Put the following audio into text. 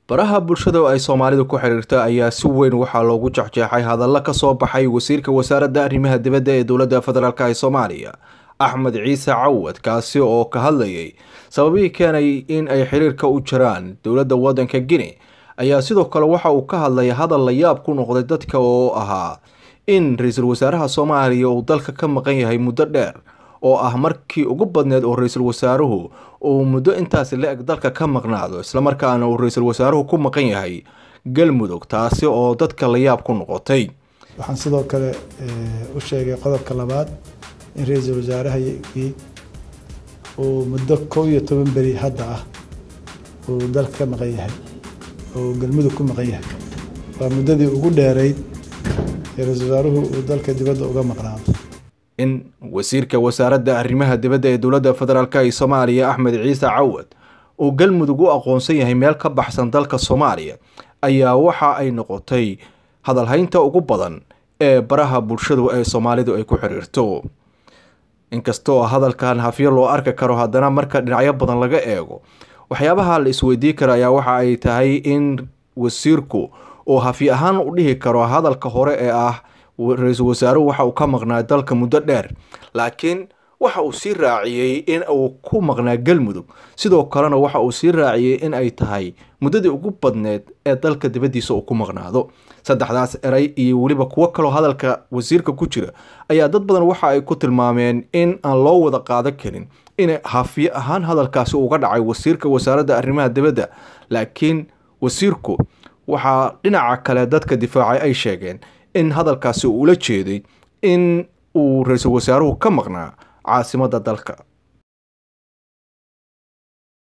baraha bulshada oo ay soomaalidu ku xiriirta ayaa si weyn waxaa loogu jexjeexay hadalla ka soo baxay wasiirka wasaaradda arrimaha dibadda ee dowladda federaalk ee soomaaliya axmed ciise cawad kaasi oo ka hadlayay sababihii keenay in ay xiriirka u jiraan dowladda waddanka guinea ayaa sidoo kale waxa uu ka hadlay hadal la yaab ku noqday dadka oo ahaa in ra-iisul wasaaraha soomaaliya uu dalka ka maqan yahay muddo dheer oo ah markii ugu badneed oo ra-iisul wasaaruhu uu muddo intaasi la-eg dalka ka maqnaado islamarkaana uu ra-iisul wasaaruhu ku maqan yahay galmudug taasi oo dadka la yaab ku noqotay waxaan sidoo kale u sheegay qodobka labaad in ra-iisul wasaarahagii uu muddo kow iyo toban beri hadda ah uu dalka ka maqan yahay oo galmudug ku maqan yahay waa muddadii ugu dheerayd ee ra-iisul wasaaruhu uu dalka dibadda uga maqnaado in wasiirka wasaaradda arrimaha dibadda ee dowladda federaalk ee soomaaliya axmed ciise cawad uu galmudug u aqoonsan yahay meel ka baxsan dalka soomaaliya ayaa waxa ay noqotay hadalhaynta ugu badan ee baraha bulshadu ee soomaalidu ay ku xiriirto inkastoo hadalkan hafyo loo arki karo haddana marka dhinacyo badan laga eego waxyaabaha la isweydiin kara ayaa waxa ay tahay in wasiirku uu hafyo ahaan u dhihi karo hadalka hore ee ah ra-iisul wasaaruhu waxa uu ka maqnaa dalka muddo dheer laakiin waxa uu sii raaciyey in uu ku maqnaa galmudug sidoo kalena waxa uu sii raaciyey in ay tahay muddadii ugu badneed ee dalka dibaddiisa uu ku maqnaado saddexdaas eray iyo weliba kuwo kaloo hadalka wasiirka ku jira ayaa dad badan waxa ay ku tilmaameen in aan loo wada qaadan karin in hafiye ahaan hadalkaasi uga dhacay wasiirka wasaaradda arrimaha dibadda laakiin wasiirku waxaa dhinaca kale dadka difaacay ay sheegeen in hadalkaasi uu ula jeeday in uu ra-iisul wasaaruhu ka maqnaa caasimadda dalka